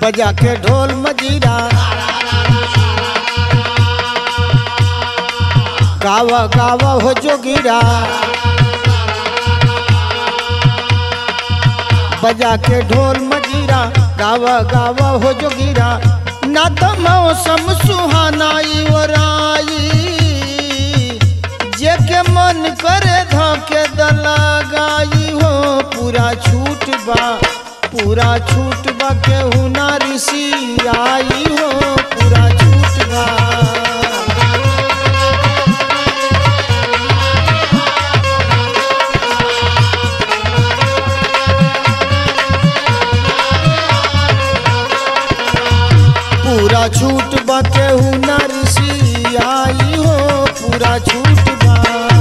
बजा के ढोल मजीरा गावा गावा हो जोगिरा बजा के ढोल मजीरा गावा गावा हो जोगिरा ना तो मौसम सुहाना वराई जे के मन करे धाके दला गाई हो पूरा छूट बा पूरा छूट बा केहू ना ऋषि आई हो पूरा छूट बा पूरा छूट बा केहू ना ऋषि आई हो पूरा छूट बा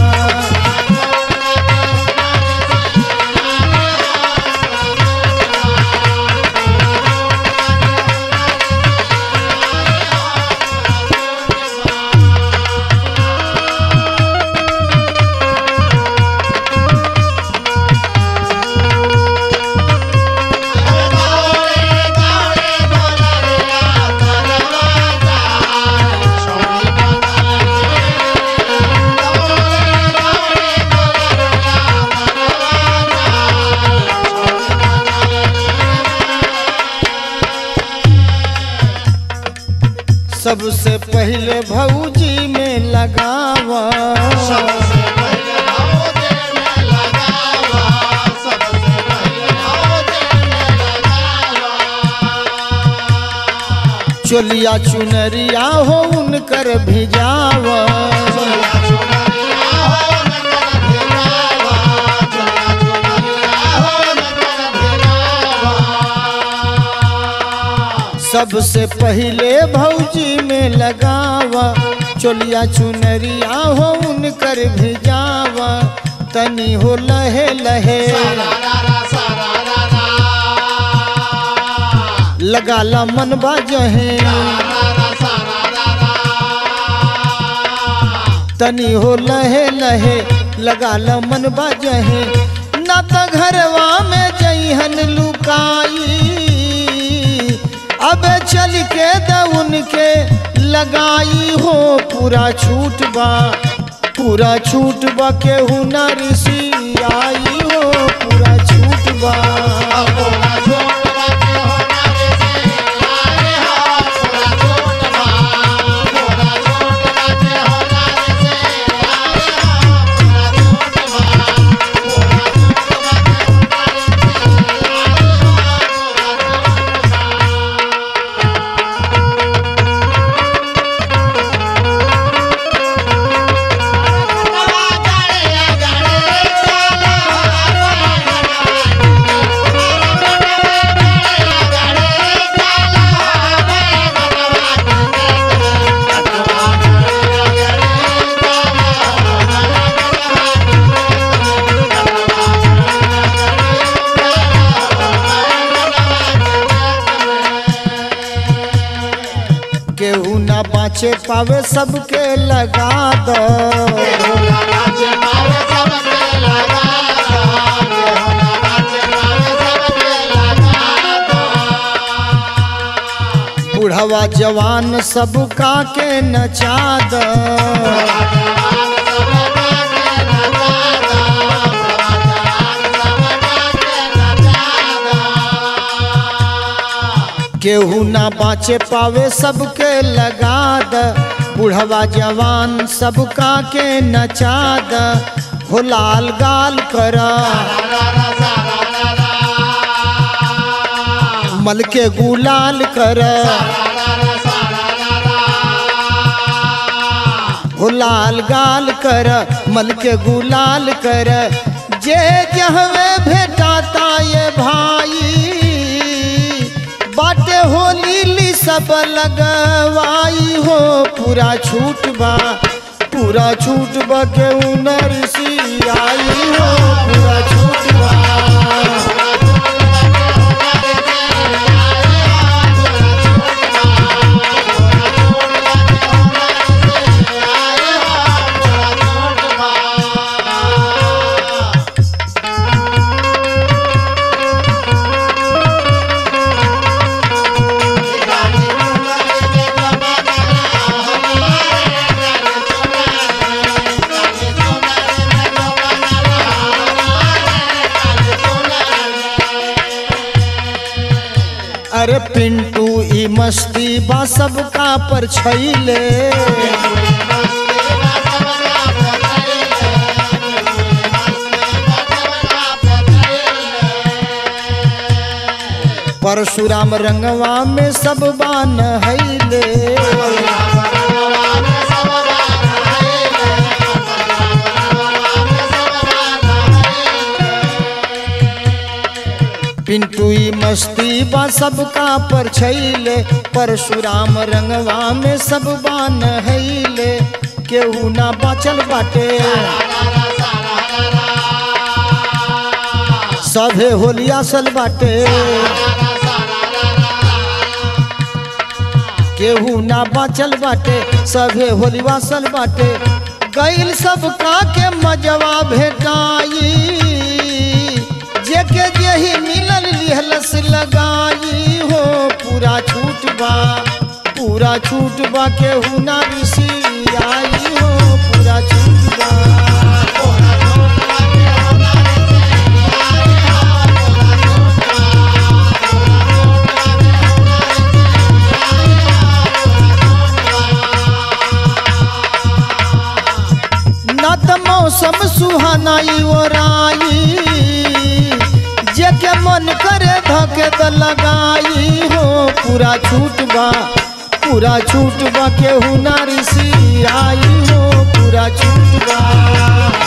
सबसे पहले भौजी में लगावा सबसे पहले भौजे में लगावा सबसे पहले भौजे में लगावा चोलिया चुनरिया हो उनकर भिजावा चोलिया चुनरिया हो नगर भिरावा चोलिया चुनरिया हो नगर भिरावा सबसे पहले भौजी में लगावा चोलिया चुनरिया हो उनकर भिजावा तनी हो लहे लहे सारारा सारारा लगाला मन बाजहे सारारा सारारा तनी हो लहे लहे लगाला मन बाजहे ना त घरवा में जइहन लुकाई अब चल के दउन के लगाई हो पूरा छूट बा पूरा छूट बा केहू ना ऋषि आई हो पूरा छूट बा पूरा छोट बाके होनारे से आए हा पूरा छोट बा पूरा छोट बाके होनारे से आए हा पूरा छोट बा पूरा छोट बाके होनारे से आए हा पूरा छोट बा केहू ना बाँचे पावे सबके लगा दो बुढ़वा जवान सबका के नचा दो केहू ना बाँचे पावे सबके लगा द बुढ़वा जवान सबका के नचा द हो लाल गाल कर मल के गुलाल कर हो लाल गाल कर मल के गुलाल कर जे जहवे भेटाता ये भाई बाटे होली ली सब लगवाई हो पूरा छूट बा पूरा छूट बा के नरसी आई हो पूरा छूट बा Yeah. अरे पिंटू ई मस्ती बा सबका पर छैले परशुराम रंगवा में सब बान हैले पिंटू ई मस्ती बा सबका पर छैले परशुराम रंगवा में सब बान हैले केहू ना बचल बाटे सभे होलिया सल बाटे केहू ना बचल बाटे सभे होलिया सल बाटे गईल सबका के मजवा भेटाई जेके जेही मिलल लिहलस लगाई हो पूरा छूट बा पूरा छूट बा केहू ना ऋषि आई हो पूरा छूट बा न त मौसम सुहानाई ओराई जेके मन करे धके त लगाई हो पूरा छूट बा पूरा छूट बा केहू ना ऋषि आई हो पूरा छूट बा